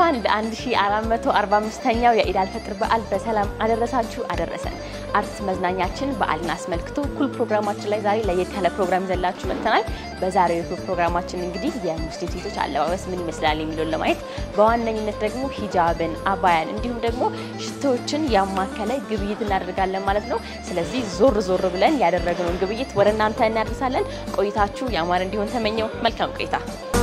እንኳን ለ1445ኛው የኢድ አልፈጥር በዓል በሰላም አደረሳችሁ አደረሰን። አርት መዝናኛችን በዓልን አስመልክቶ ኩል ፕሮግራማችን ላይ ዛሬ ለየት ያለ ፕሮግራም ይዘላችሁ መጥተናል። በዛሬው የኩል ፕሮግራማችን እንግዲህ የሙስሊም ሴቶች አለባበስ ምን ይመስላል የሚለውን ለማየት በዋነኝነት ደግሞ ሂጃብን፣ አባያን እንዲሁም ደግሞ ሽቶዎችን ያማከለ ግብይት እናደርጋለን ማለት ነው። ስለዚህ ዞር ዞር ብለን ያደረግነውን ግብይት ወደ እናንተ እናደርሳለን። ቆይታችሁ ያማረ እንዲሆን ተመኘው። መልካም ቆይታ።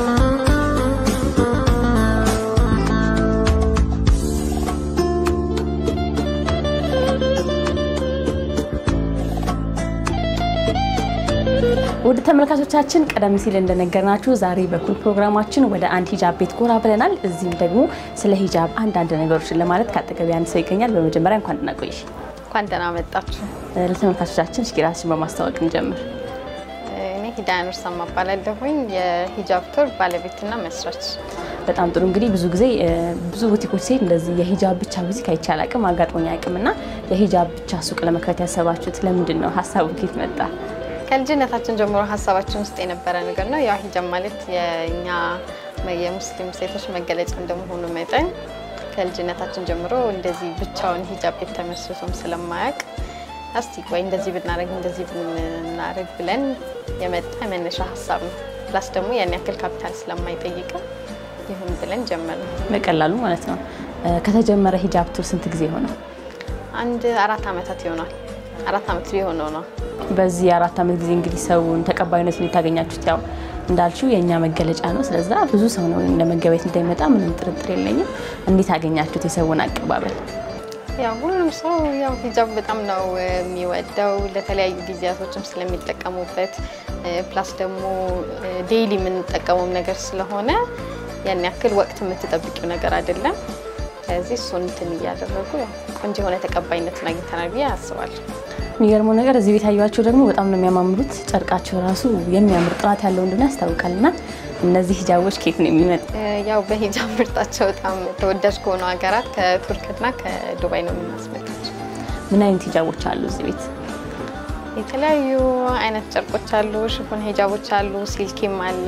ውድ ተመልካቾቻችን ቀደም ሲል እንደነገርናችሁ ዛሬ በኩል ፕሮግራማችን ወደ አንድ ሂጃብ ቤት ጎራ ብለናል። እዚህም ደግሞ ስለ ሂጃብ አንዳንድ ነገሮችን ለማለት ከአጠገቢ አንድ ሰው ይገኛል። በመጀመሪያ እንኳን ደህና ቆይሽ። እንኳን ደህና መጣችሁ። ለተመልካቾቻችን እስኪ ራስሽን በማስተዋወቅ እንጀምር። እኔ ሂዳያ ኑርሰማ እባላለሁኝ የሂጃብ ቶር ባለቤትና መስራች። በጣም ጥሩ። እንግዲህ ብዙ ጊዜ ብዙ ቡቲኮች ሲሄድ እንደዚህ የሂጃብ ብቻ ቡቲክ አይቼ አላቅም፣ አጋጥሞኝ አያውቅም። እና የሂጃብ ብቻ ሱቅ ለመክፈት ያሰባችሁት ለምንድን ነው? ሀሳቡ ከየት መጣ? ከልጅነታችን ጀምሮ ሀሳባችን ውስጥ የነበረ ነገር ነው። ያው ሂጃብ ማለት የእኛ የሙስሊም ሴቶች መገለጫ እንደመሆኑ መጠን ከልጅነታችን ጀምሮ እንደዚህ ብቻውን ሂጃብ ቤት ተመስርቶም ስለማያውቅ እስቲ ቆይ እንደዚህ ብናደርግ እንደዚህ ብናደርግ ብለን የመጣ መነሻ ሀሳብ ነው። ፕላስ ደግሞ ያን ያክል ካፒታል ስለማይጠይቅም ይሁን ብለን ጀመርን። በቀላሉ ማለት ነው። ከተጀመረ ሂጃብ ቱር ስንት ጊዜ ሆነው? አንድ አራት ዓመታት ይሆናል። አራት ዓመት ሊሆነው ነው። በዚህ የአራት ዓመት ጊዜ እንግዲህ ሰውን ተቀባይነቱን የታገኛችሁት ያው እንዳልሽው የእኛ መገለጫ ነው። ስለዛ ብዙ ሰው ነው ለመገበያየት እንዳይመጣ ምንም ጥርጥር የለኝም። እንዴት አገኛችሁት የሰውን አቀባበል? ያው ሁሉም ሰው ያው ሂጃብ በጣም ነው የሚወደው ለተለያዩ ጊዜያቶችም ስለሚጠቀሙበት ፕላስ ደግሞ ዴይሊ የምንጠቀመው ነገር ስለሆነ ያን ያክል ወቅት የምትጠብቂው ነገር አይደለም። ስለዚህ እሱን እንትን እያደረጉ ያው ቆንጆ የሆነ ተቀባይነትን አግኝተናል ብዬ አስባለሁ። የሚገርመው ነገር እዚህ ቤት ያዩዋቸው ደግሞ በጣም ነው የሚያማምሩት። ጨርቃቸው ራሱ የሚያምር ጥራት ያለው እንደሆነ ያስታውቃል። እና እነዚህ ሂጃቦች ከየት ነው የሚመጡ? ያው በሂጃብ ምርታቸው በጣም ተወዳጅ ከሆኑ ሀገራት ከቱርክና ከዱባይ ነው የምናስመጣቸው። ምን አይነት ሂጃቦች አሉ እዚህ ቤት? የተለያዩ አይነት ጨርቆች አሉ። ሽፎን ሂጃቦች አሉ። ሲልኪም አለ፣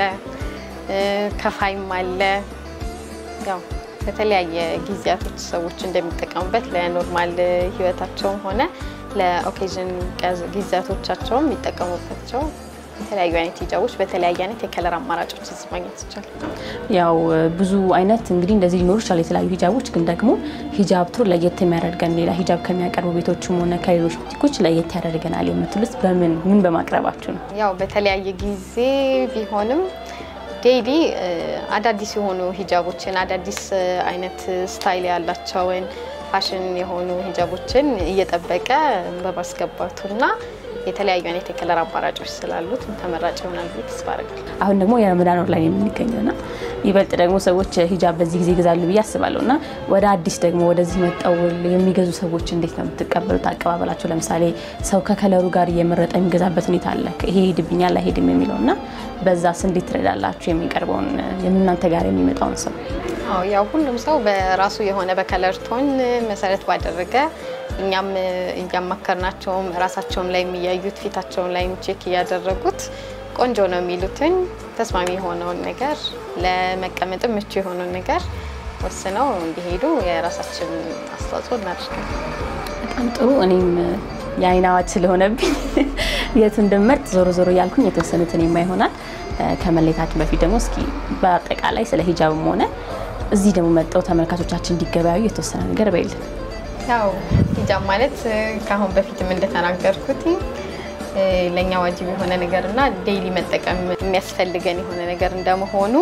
ከፋይም አለ። ያው በተለያየ ጊዜያቶች ሰዎች እንደሚጠቀሙበት ለኖርማል ህይወታቸውም ሆነ ለኦኬዥን ጊዜያቶቻቸውም የሚጠቀሙባቸው የተለያዩ አይነት ሂጃቦች በተለያየ አይነት የከለር አማራጮች እዚህ ማግኘት ይቻላል። ያው ብዙ አይነት እንግዲህ እንደዚህ ሊኖሩ ይችላሉ የተለያዩ ሂጃቦች። ግን ደግሞ ሂጃብ ቱር ለየት የሚያደርገን ሌላ ሂጃብ ከሚያቀርቡ ቤቶችም ሆነ ከሌሎች ቡቲኮች ለየት ያደርገናል የምትሉት በምን ምን በማቅረባችሁ ነው? ያው በተለያየ ጊዜ ቢሆንም ዴይሊ አዳዲስ የሆኑ ሂጃቦችን አዳዲስ አይነት ስታይል ያላቸውን ፋሽን የሆኑ ሂጃቦችን እየጠበቀ በማስገባቱና የተለያዩ አይነት የከለር አማራጮች ስላሉት ተመራጭ ይሆናል ብዬ ተስፋ አደርጋለሁ። አሁን ደግሞ የረመዳን ወር ላይ የምንገኘው እና ይበልጥ ደግሞ ሰዎች ሂጃብ በዚህ ጊዜ ይገዛሉ ብዬ አስባለሁ እና ወደ አዲስ ደግሞ ወደዚህ መጣው የሚገዙ ሰዎች እንዴት ነው የምትቀበሉት? አቀባበላቸው ለምሳሌ ሰው ከከለሩ ጋር እየመረጠ የሚገዛበት ሁኔታ አለ። ይሄ ሄድብኛል አይሄድም የሚለው እና በዛስ እንዴት ትረዳላችሁ የሚቀርበውን የምናንተ ጋር የሚመጣውን ሰው? አዎ ያው ሁሉም ሰው በራሱ የሆነ በከለር ቶን መሰረት ባደረገ እኛም እያማከርናቸውም ራሳቸውም ላይ የሚያዩት ፊታቸውን ላይ ቼክ እያደረጉት ቆንጆ ነው የሚሉትን ተስማሚ የሆነውን ነገር ለመቀመጥም ምቹ የሆነውን ነገር ወስነው እንዲሄዱ የራሳችን አስተዋጽኦ እናደርጋለን። በጣም ጥሩ። እኔም የአይን አዋጅ ስለሆነብኝ የቱ እንደምመርጥ ዞሮ ዞሮ እያልኩኝ የተወሰኑትን የማ ይሆናል። ከመለየታችን በፊት ደግሞ እስኪ በአጠቃላይ ስለ ሂጃብም ሆነ እዚህ ደግሞ መጠው ተመልካቾቻችን እንዲገበያዩ የተወሰነ ነገር በይልን። ያው ሂጃብ ማለት ከአሁን በፊትም እንደተናገርኩት ለእኛ ዋጅብ የሆነ ነገር እና ዴይሊ መጠቀም የሚያስፈልገን የሆነ ነገር እንደመሆኑ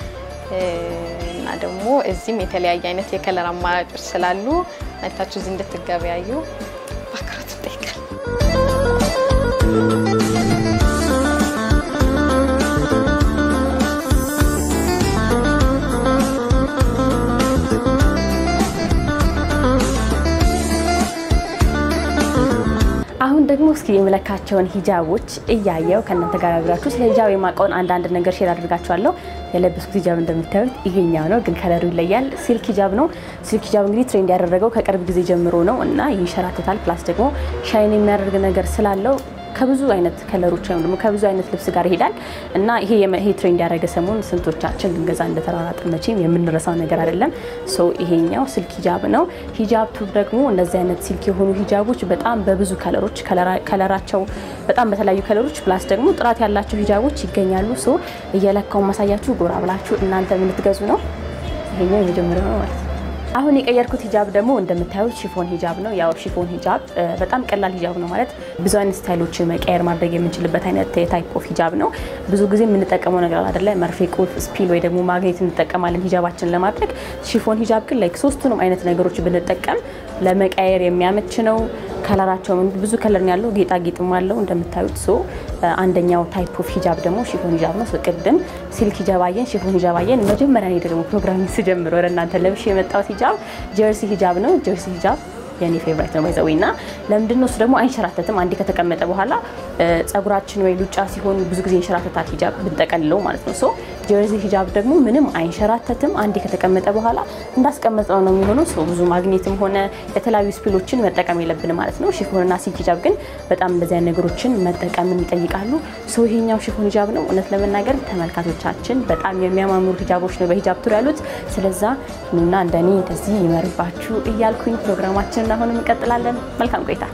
እና ደግሞ እዚህም የተለያየ አይነት የከለር አማራጮች ስላሉ መታችሁ እዚህ እንድትገበያዩ በአክብሮት እንጠይቃለን። አሁን ደግሞ እስኪ የምለካቸውን ሂጃቦች እያየው ከእናንተ ጋር አብራችሁ ስለ ሂጃብ የማውቀውን አንዳንድ ነገር ሼር አድርጋችኋለሁ። የለበስኩት ሂጃብ እንደምታዩት ይሄኛው ነው፣ ግን ከለሩ ይለያል። ሲልክ ሂጃብ ነው። ሲልክ ሂጃብ እንግዲህ ትሬንድ ያደረገው ከቅርብ ጊዜ ጀምሮ ነው እና ይንሸራተታል። ፕላስ ደግሞ ሻይን የሚያደርግ ነገር ስላለው ከብዙ አይነት ከለሮች ወይም ደግሞ ከብዙ አይነት ልብስ ጋር ይሄዳል እና ይሄ ይሄ ትሬንድ ያደረገ ሰሞን ስንቶቻችን ልንገዛ እንደተሯሯጥን መቼም የምንረሳው ነገር አይደለም። ሶ ይሄኛው ሲልክ ሂጃብ ነው። ሂጃብ ቱብ ደግሞ እንደዚህ አይነት ሲልክ የሆኑ ሂጃቦች በጣም በብዙ ከለሮች ከለራቸው በጣም በተለያዩ ከለሮች ፕላስ ደግሞ ጥራት ያላቸው ሂጃቦች ይገኛሉ። ሶ እየለካውን ማሳያችሁ ጎራ ብላችሁ እናንተ የምትገዙ ነው። ይሄኛው የመጀመሪያው ነው ማለት ነው። አሁን የቀየርኩት ሂጃብ ደግሞ እንደምታዩት ሺፎን ሂጃብ ነው። ያው ሺፎን ሂጃብ በጣም ቀላል ሂጃብ ነው ማለት ብዙ አይነት ስታይሎችን መቀየር ማድረግ የምንችልበት አይነት የታይፕ ኦፍ ሂጃብ ነው። ብዙ ጊዜ የምንጠቀመው ነገር አይደለ፣ መርፌ፣ ቁልፍ፣ ስፒል ወይ ደግሞ ማግኔት እንጠቀማለን ሂጃባችን ለማድረግ። ሺፎን ሂጃብ ግን ላይክ ሶስቱንም አይነት ነገሮች ብንጠቀም ለመቀየር የሚያመች ነው። ከለራቸው ብዙ ከለር ነው ያለው፣ ጌጣጌጥም አለው እንደምታዩት። ሶ አንደኛው ታይፕ ኦፍ ሂጃብ ደግሞ ሺፎን ሂጃብ ነው። ቅድም ሲልክ ሂጃብ አየን፣ ሺፎን ሂጃብ አየን። መጀመሪያ እኔ ደግሞ ፕሮግራሚንግ ስጀምር ወደ እናንተ ለብሼ የመጣሁት ሂጃብ ጀርሲ ሂጃብ ነው። ጀርሲ ሂጃብ የኔ ፌቨራይት ነው ባይዘው እና ለምንድን ነው እሱ ደግሞ አይንሸራተትም። አንዴ ከተቀመጠ በኋላ ጸጉራችን ወይ ሉጫ ሲሆን ብዙ ጊዜ ይንሸራተታል ሂጃብ ብንጠቀልለው ማለት ነው። ሶ ጀርዚ ሂጃብ ደግሞ ምንም አይንሸራተትም። አንዴ ከተቀመጠ በኋላ እንዳስቀመጠው ነው የሚሆነው። ሶ ብዙ ማግኘትም ሆነ የተለያዩ ስፒሎችን መጠቀም የለብን ማለት ነው። ሺፎንና ሲልክ ሂጃብ ግን በጣም እንደዚህ አይነት ነገሮችን መጠቀምን ይጠይቃሉ። ሶ ይሄኛው ሺፎን ሂጃብ ነው። እውነት ለመናገር ተመልካቾቻችን በጣም የሚያማምሩ ሂጃቦች ነው በሂጃብ ቱር ያሉት። ስለዛ ኑና እንደኔ እንደዚህ ይመርባችሁ እያልኩኝ ፕሮግራማችንን አሁንም እንቀጥላለን። መልካም ቆይታ።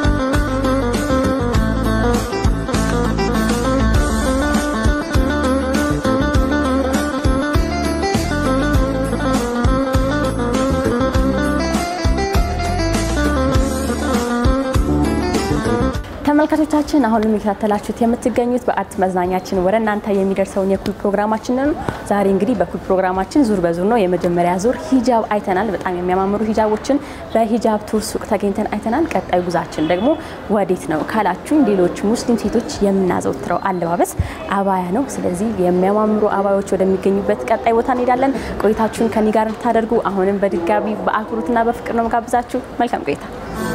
ተመልካቾቻችን አሁን የሚከታተላችሁት የምትገኙት በአርት መዝናኛችን ወደ እናንተ የሚደርሰውን የኩል ፕሮግራማችን ነው። ዛሬ እንግዲህ በኩል ፕሮግራማችን ዙር በዙር ነው። የመጀመሪያ ዙር ሂጃብ አይተናል። በጣም የሚያማምሩ ሂጃቦችን በሂጃብ ቱር ሱቅ ተገኝተን አይተናል። ቀጣዩ ጉዛችን ደግሞ ወዴት ነው ካላችሁ ሌሎች ሙስሊም ሴቶች የምናዘወትረው አለባበስ አባያ ነው። ስለዚህ የሚያማምሩ አባዮች ወደሚገኙበት ቀጣይ ቦታ እንሄዳለን። ቆይታችሁን ከኔ ጋር እንድታደርጉ አሁንም በድጋሚ በአክብሮትና በፍቅር ነው መጋብዛችሁ። መልካም ቆይታ።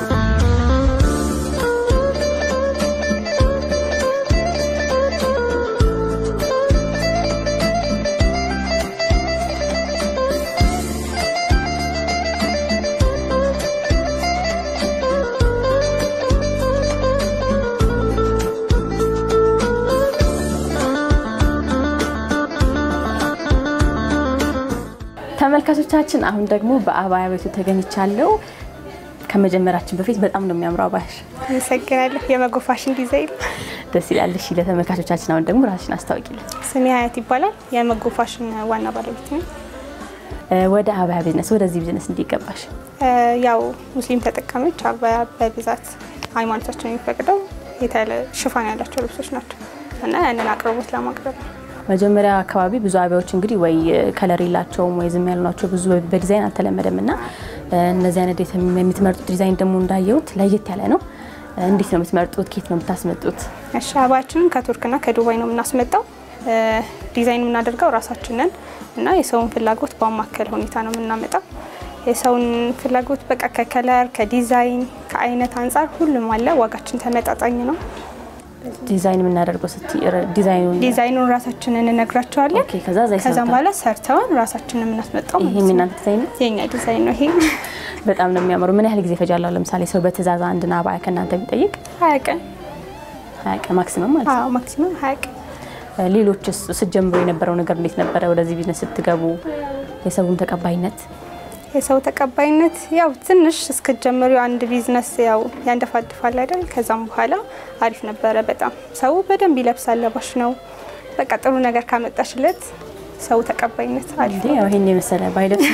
ተመልካቾቻችን አሁን ደግሞ በአባያ ቤቱ ተገኝቻለሁ። ከመጀመራችን በፊት በጣም ነው የሚያምረው አባያሽ። አመሰግናለሁ። የመጎ ፋሽን ዲዛይን ደስ ይላል። እሺ ለተመልካቾቻችን አሁን ደግሞ ራስሽን አስታውቂልን። ስሜ ሀያት ይባላል። የመጎ ፋሽን ዋና ባለቤት ነው። ወደ አባያ ቢዝነስ ወደዚህ ቢዝነስ እንዲገባሽ ያው ሙስሊም ተጠቃሚዎች አባያ በብዛት ሃይማኖታችን የሚፈቅደው የተለ ሽፋን ያላቸው ልብሶች ናቸው እና ያንን አቅርቦት ለማቅረብ ነው። መጀመሪያ አካባቢ ብዙ አበያዎች እንግዲህ ወይ ከለር የላቸውም ወይ ዝም ያሉ ናቸው። ብዙ በዲዛይን አልተለመደም እና እነዚህ አይነት የምትመርጡት ዲዛይን ደግሞ እንዳየሁት ለየት ያለ ነው። እንዴት ነው የምትመርጡት? ኬት ነው የምታስመጡት? እሺ አበባችንን ከቱርክና ከዱባይ ነው የምናስመጣው። ዲዛይን የምናደርገው ራሳችንን እና የሰውን ፍላጎት በማከል ሁኔታ ነው የምናመጣው። የሰውን ፍላጎት በቃ ከከለር ከዲዛይን ከአይነት አንጻር ሁሉም አለ። ዋጋችን ተመጣጣኝ ነው። ዲዛይን የምናደርገው ስቲ ዲዛይኑን ዲዛይኑን ራሳችንን እንነግራቸዋለን። ኦኬ፣ ከዛ እዛ ከዛም ይሰርታል። በኋላ ሰርተውን ራሳችንን የምናስመጣው ይሄ ማለት ነው። የእናንተ ዲዛይን ነው? የኛ ዲዛይን ነው ይሄ። በጣም ነው የሚያምሩ። ምን ያህል ጊዜ ይፈጃል? ለምሳሌ ሰው በትእዛዝ አንድን አባያ ከእናንተ ቢጠይቅ ሀያ ቀን ሀያ ቀን ማክሲመም ማለት ነው። አዎ፣ ማክሲመም ሀያ ቀን ሌሎችስ ስትጀምሩ የነበረው ነገር እንዴት ነበረ? ወደዚህ ቢዝነስ ስትገቡ የሰውን ተቀባይነት የሰው ተቀባይነት ያው ትንሽ እስክትጀምሩ አንድ ቢዝነስ ያው ያንደፋድፋል አይደል? ከዛም በኋላ አሪፍ ነበረ። በጣም ሰው በደንብ ይለብሳል፣ ለባሽ ነው። በቃ ጥሩ ነገር ካመጣሽለት ሰው ተቀባይነት አሪፍ እንዴ ነው። ያው ይሄን የመሰለ ባይለብስ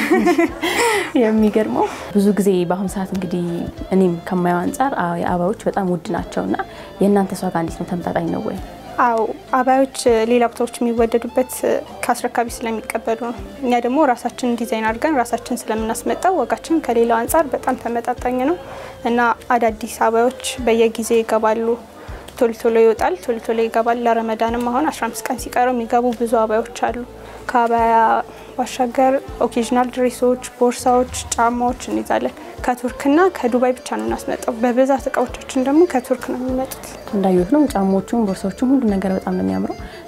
የሚገርመው ብዙ ጊዜ በአሁኑ ሰዓት እንግዲህ እኔም ከማየው አንጻር አዎ የአበባዎች በጣም ውድ ናቸው እና የእናንተ ዋጋ እንዴት ነው? ተመጣጣኝ ነው ወይ? አዎ አባዮች ሌላ ቦታዎች የሚወደዱበት ከአስረካቢ ስለሚቀበሉ ነው። እኛ ደግሞ ራሳችን ዲዛይን አድርገን ራሳችን ስለምናስመጣው ዋጋችን ከሌላው አንጻር በጣም ተመጣጣኝ ነው እና አዳዲስ አባዮች በየጊዜው ይገባሉ። ቶሎ ቶሎ ይወጣል፣ ቶሎ ቶሎ ይገባል። ለረመዳንም አሁን 15 ቀን ሲቀረው የሚገቡ ብዙ አባዮች አሉ። ከአባያ ባሻገር ኦኬዥናል ድሬሶች፣ ቦርሳዎች፣ ጫማዎች እንይዛለን። ከቱርክና ከዱባይ ብቻ ነው እናስመጣው። በብዛት እቃዎቻችን ደግሞ ከቱርክ ነው የሚመጡት። እንዳየሁት ነው ጫማዎቹም ቦርሳዎቹም ሁሉ ነገር በጣም ነው የሚያምረው።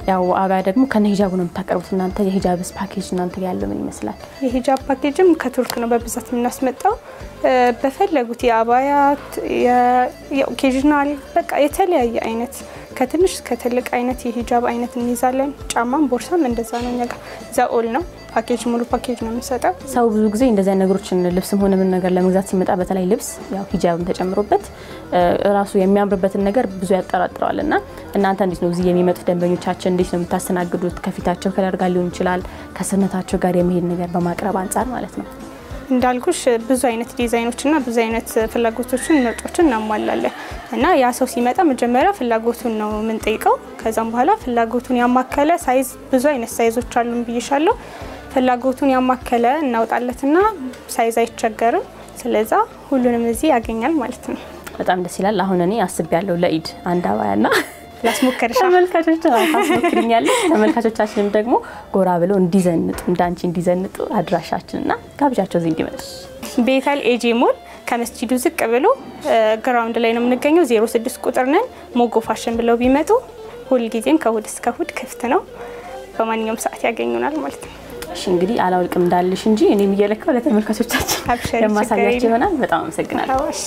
ያው አባያ ደግሞ ከነ ሂጃቡ ነው የምታቀርቡት እናንተ። የሂጃብስ ፓኬጅ እናንተ ጋር ያለው ምን ይመስላል? የሂጃብ ፓኬጅም ከቱርክ ነው በብዛት የምናስመጣው። በፈለጉት የአባያት የኦኬዥናል በቃ የተለያየ አይነት ከትንሽ እስከ ትልቅ አይነት የሂጃብ አይነት እንይዛለን። ጫማም ቦርሳም እንደዛ ነው። እኛ ጋር ዘኦል ነው ፓኬጅ ሙሉ ፓኬጅ ነው የምንሰጠው። ሰው ብዙ ጊዜ እንደዚህ አይነት ነገሮችን ልብስም ሆነ ምን ነገር ለመግዛት ሲመጣ በተለይ ልብስ ያው ሂጃብም ተጨምሮበት ራሱ የሚያምርበትን ነገር ብዙ ያጠራጥረዋል እና እናንተ እንዴት ነው እዚህ የሚመጡት ደንበኞቻችን እንዴት ነው የምታስተናግዱት? ከፊታቸው ከለር ጋር ሊሆን ይችላል ከሰውነታቸው ጋር የሚሄድ ነገር በማቅረብ አንጻር ማለት ነው። እንዳልኩሽ ብዙ አይነት ዲዛይኖችና ብዙ አይነት ፍላጎቶችን ምርጫዎችን እናሟላለን እና ያ ሰው ሲመጣ መጀመሪያ ፍላጎቱን ነው የምንጠይቀው። ከዛም በኋላ ፍላጎቱን ያማከለ ሳይዝ ብዙ አይነት ሳይዞች አሉን ብይሻለሁ። ፍላጎቱን ያማከለ እናውጣለትና ሳይዝ አይቸገርም። ስለዛ ሁሉንም እዚህ ያገኛል ማለት ነው። በጣም ደስ ይላል። አሁን እኔ አስቤያለሁ ለኢድ አንድ አባያና ላስሞከርሻ ተመልካቾች ታስሞክርኛለች። ተመልካቾቻችንም ደግሞ ጎራ ብለው እንዲዘንጡ እንዳንቺ እንዲዘንጡ አድራሻችንና ጋብዣቸው እዚህ እንዲመጡ ቤተል ኤጄ ሞል ከመስጂዱ ዝቅ ብሎ ግራውንድ ላይ ነው የምንገኘው። 06 ቁጥር ነን። ሞጎ ፋሽን ብለው ቢመጡ ሁልጊዜም ከእሁድ እስከ እሁድ ክፍት ነው። በማንኛውም ሰዓት ያገኙናል ማለት ነው። እሺ እንግዲህ አላውልቅም እንዳልሽ እንጂ እኔም እየለካው ለተመልካቾቻችን አብሽሪ፣ የማሳያቸው ችግር ይሆናል። በጣም አመሰግናለሁ። አዋሽ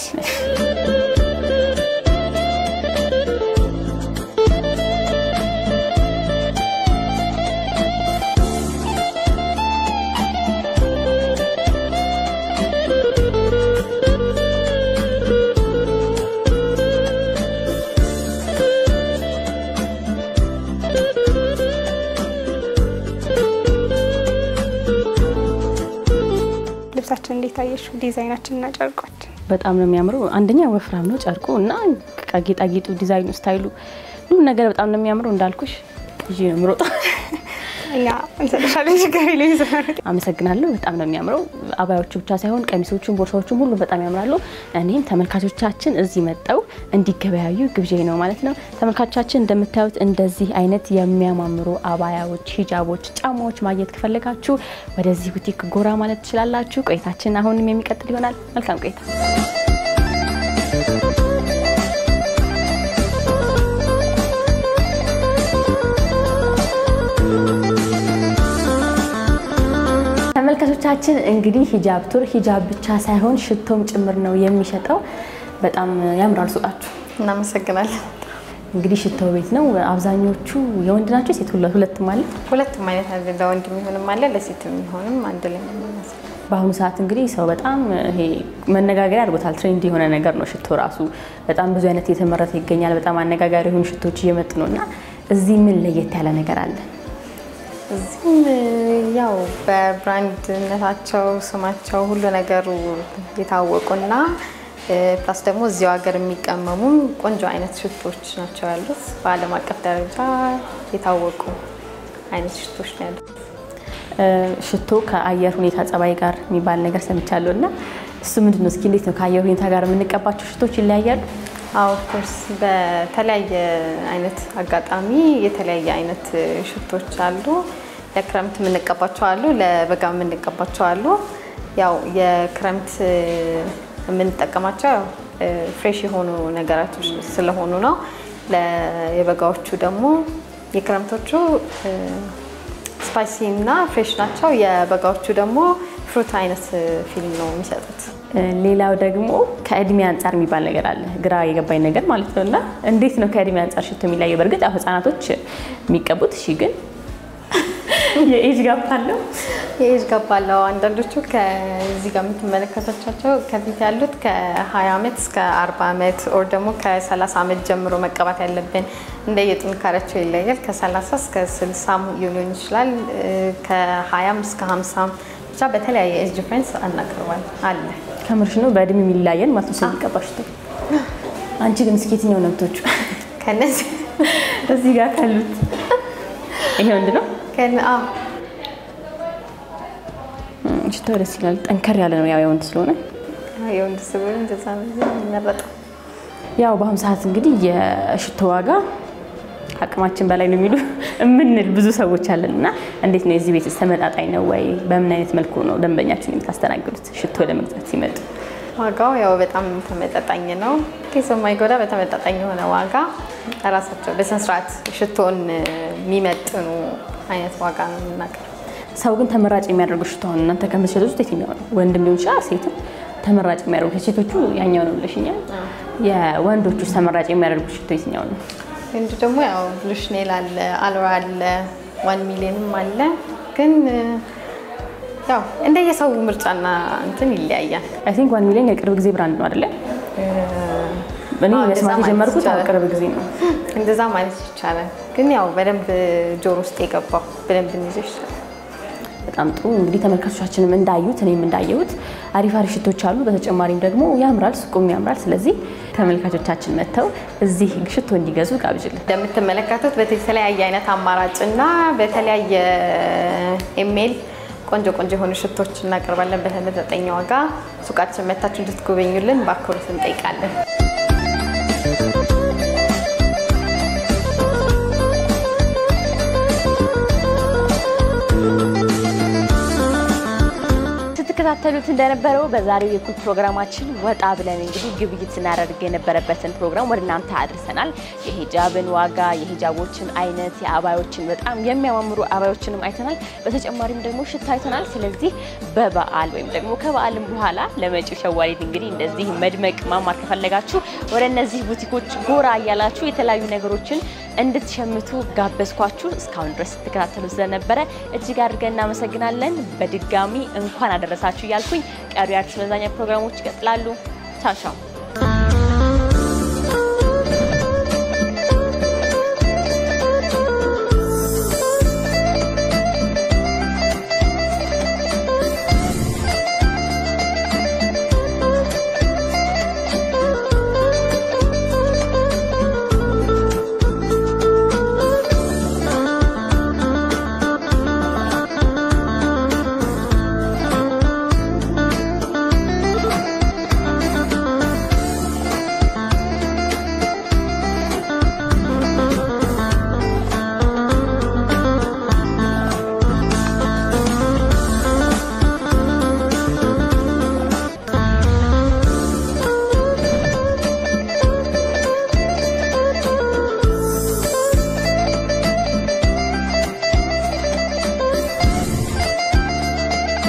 ልብሳችን እንዴት አየሽው? ዲዛይናችን እና ጨርቋችን በጣም ነው የሚያምረው። አንደኛ ወፍራም ነው ጨርቁ እና ጌጣጌጡ፣ ዲዛይኑ፣ ስታይሉ ሁሉ ነገር በጣም ነው የሚያምረው። እንዳልኩሽ ይዤ ነው የምሮጠው። እኛ እንሰጥሻለን። ችግር የለም ይዘመር አመሰግናለሁ። በጣም ነው የሚያምረው። አባዮቹ ብቻ ሳይሆን ቀሚሶቹም፣ ቦርሳዎቹም ሁሉ በጣም ያምራሉ። እኔም ተመልካቾቻችን እዚህ መጠው እንዲገበያዩ ግብዣ ነው ማለት ነው። ተመልካቾቻችን እንደምታዩት እንደዚህ አይነት የሚያማምሩ አባያዎች፣ ሂጃቦች፣ ጫማዎች ማግኘት ከፈለጋችሁ ወደዚህ ቡቲክ ጎራ ማለት ትችላላችሁ። ቆይታችን አሁንም የሚቀጥል ይሆናል። መልካም ቆይታ። ተመልካቾቻችን እንግዲህ ሂጃብ ቱር ሂጃብ ብቻ ሳይሆን ሽቶም ጭምር ነው የሚሸጠው። በጣም ያምራል ሱቃችሁ። እናመሰግናለን። እንግዲህ ሽቶ ቤት ነው። አብዛኞቹ የወንድ ናቸው ሴት? ሁለ- ሁለትም አለ። ሁለቱም አይነት አለ። ለወንድ የሚሆንም አለ፣ ለሴት የሚሆንም አንድ ላይ ነው የሚመስለው። በአሁኑ ሰዓት እንግዲህ ሰው በጣም ይሄ መነጋገሪያ አድርጎታል። ትሬንድ የሆነ ነገር ነው ሽቶ ራሱ። በጣም ብዙ አይነት እየተመረተ ይገኛል። በጣም አነጋጋሪ የሆኑ ሽቶች እየመጡ ነው እና እዚህ ምን ለየት ያለ ነገር አለ? እዚህም ያው በብራንድነታቸው ስማቸው ሁሉ ነገሩ የታወቁና ፕላስ ደግሞ እዚሁ ሀገር የሚቀመሙም ቆንጆ አይነት ሽቶች ናቸው ያሉት። በዓለም አቀፍ ደረጃ የታወቁ አይነት ሽቶች ነው ያሉት። ሽቶ ከአየር ሁኔታ ጸባይ ጋር የሚባል ነገር ሰምቻለሁ እና እሱ ምንድን ነው? እስኪ እንዴት ነው ከአየር ሁኔታ ጋር የምንቀባቸው ሽቶች ይለያያሉ? አዎ ኦፍኮርስ በተለያየ አይነት አጋጣሚ የተለያየ አይነት ሽቶች አሉ። ለክረምት የምንቀባቸው አሉ፣ ለበጋ የምንቀባቸው አሉ። ያው የክረምት የምንጠቀማቸው ያው ፍሬሽ የሆኑ ነገራቶች ስለሆኑ ነው። ለ- የበጋዎቹ ደግሞ የክረምቶቹ ስፓይሲ እና ፍሬሽ ናቸው። የበጋዎቹ ደግሞ ፍሩት አይነት ፊልም ነው የሚሰጡት። ሌላው ደግሞ ከእድሜ አንጻር የሚባል ነገር አለ። ግራ የገባኝ ነገር ማለት ነው እና እንዴት ነው ከእድሜ አንጻር ሽቶ የሚለየው? በእርግጥ ያው ህጻናቶች የሚቀቡት እሺ፣ ግን የኤጅ ጋፕ አለው። የኤጅ ጋፕ አለው። አንዳንዶቹ ከዚህ ጋር የምትመለከቶቻቸው ከፊት ያሉት ከ20 ዓመት እስከ 40 ዓመት ኦር ደግሞ ከ30 ዓመት ጀምሮ መቀባት ያለብን እንደ የጥንካሬያቸው ይለያል። ከ30 እስከ 60 ሊሆን ይችላል። ከ20 እስከ 50 ብቻ በተለያየ ኤጅ ዲፍረንስ አናቀርባል አለ። ከምርሽ ነው በእድሜ የሚለያየን ማለት ነው ሰው የሚቀባ ሽቶ። አንቺ ግን እስኪ የትኛው ነው የምትወጪው? ከነዚህ እዚህ ጋር ካሉት ይሄ ወንድ ነው። ከነ- አዎ፣ ሽታው ደስ ይላል። ጠንከር ያለ ነው ያው የወንድ ስለሆነ የወንድ ስብር እንደዛ ነው የሚመረጠው። ያው በአሁኑ ሰዓት እንግዲህ የሽቶ ዋጋ አቅማችን በላይ ነው የሚሉ የምንል ብዙ ሰዎች አለን እና እንዴት ነው የዚህ ቤት ተመጣጣኝ ነው ወይ? በምን አይነት መልኩ ነው ደንበኛችን የምታስተናግዱት ሽቶ ለመግዛት ሲመጡ? ዋጋው ያው በጣም ተመጣጣኝ ነው። ኬስ የማይጎዳ በተመጣጣኝ የሆነ ዋጋ ራሳቸው በስነስርዓት ሽቶን የሚመጥኑ አይነት ዋጋ ነው የምናቀርበው። ሰው ግን ተመራጭ የሚያደርጉ ሽቶ አሁን እናንተ ከምትሸጡት ውስጥ የትኛው ነው? ወንድም ሊሆን ይችላል ሴትም ተመራጭ የሚያደርጉ የሴቶቹ ያኛው ነው ብለሽኛል። የወንዶቹ ተመራጭ የሚያደርጉ ሽቶ የትኛው ነው? ወንድ ደግሞ ያው ብሉሽኔል አለ፣ አልራ አለ፣ ዋን ሚሊዮንም አለ። ግን ያው እንደየሰው ምርጫና እንትን ይለያያል። አይ ቲንክ ዋን ሚሊዮን የቅርብ ጊዜ ብራንድ ነው አይደለ? እኔ አዎ፣ መስማት እንደዛ ማለት የጀመርኩት አሁን ይቻላል። ቅርብ ጊዜ ነው። እንደዛ ማለት ይቻላል። ግን ያው በደንብ ጆሮ ውስጥ የገባው በደንብ እንይዘው ይችላል። በጣም ጥሩ እንግዲህ ተመልካቾቻችንም እንዳዩት እኔም እንዳየሁት አሪፍ አሪፍ ሽቶች አሉ። በተጨማሪም ደግሞ ያምራል፣ ሱቁም ያምራል። ስለዚህ ተመልካቾቻችን መጥተው እዚህ ሽቶ እንዲገዙ ጋብዥልን። እንደምትመለከቱት በተለያየ አይነት አማራጭና በተለያየ ኢሜል ቆንጆ ቆንጆ የሆኑ ሽቶች እናቀርባለን በተመጣጣኝ ዋጋ። ሱቃችን መታችሁ እንድትጎበኙልን በአክብሮት እንጠይቃለን። ስትከታተሉት እንደነበረው በዛሬው የኩል ፕሮግራማችን ወጣ ብለን እንግዲህ ግብይት ስናደርግ የነበረበትን ፕሮግራም ወደ እናንተ አድርሰናል። የሂጃብን ዋጋ፣ የሂጃቦችን አይነት፣ የአባዮችን በጣም የሚያማምሩ አባዮችንም አይተናል። በተጨማሪም ደግሞ ሽታ አይተናል። ስለዚህ በበዓል ወይም ደግሞ ከበዓልም በኋላ ለመጪው ሸዋሊድ እንግዲህ እንደዚህ መድመቅ ማማር ከፈለጋችሁ ወደ እነዚህ ቡቲኮች ጎራ እያላችሁ የተለያዩ ነገሮችን እንድትሸምቱ ጋበዝኳችሁ። እስካሁን ድረስ ስትከታተሉ ስለነበረ እጅግ አድርገን እናመሰግናለን። በድጋሚ እንኳን አደረሳችሁ እያልኩኝ ቀሪ አርቲስት መዝናኛ ፕሮግራሞች ይቀጥላሉ። ቻው ቻው።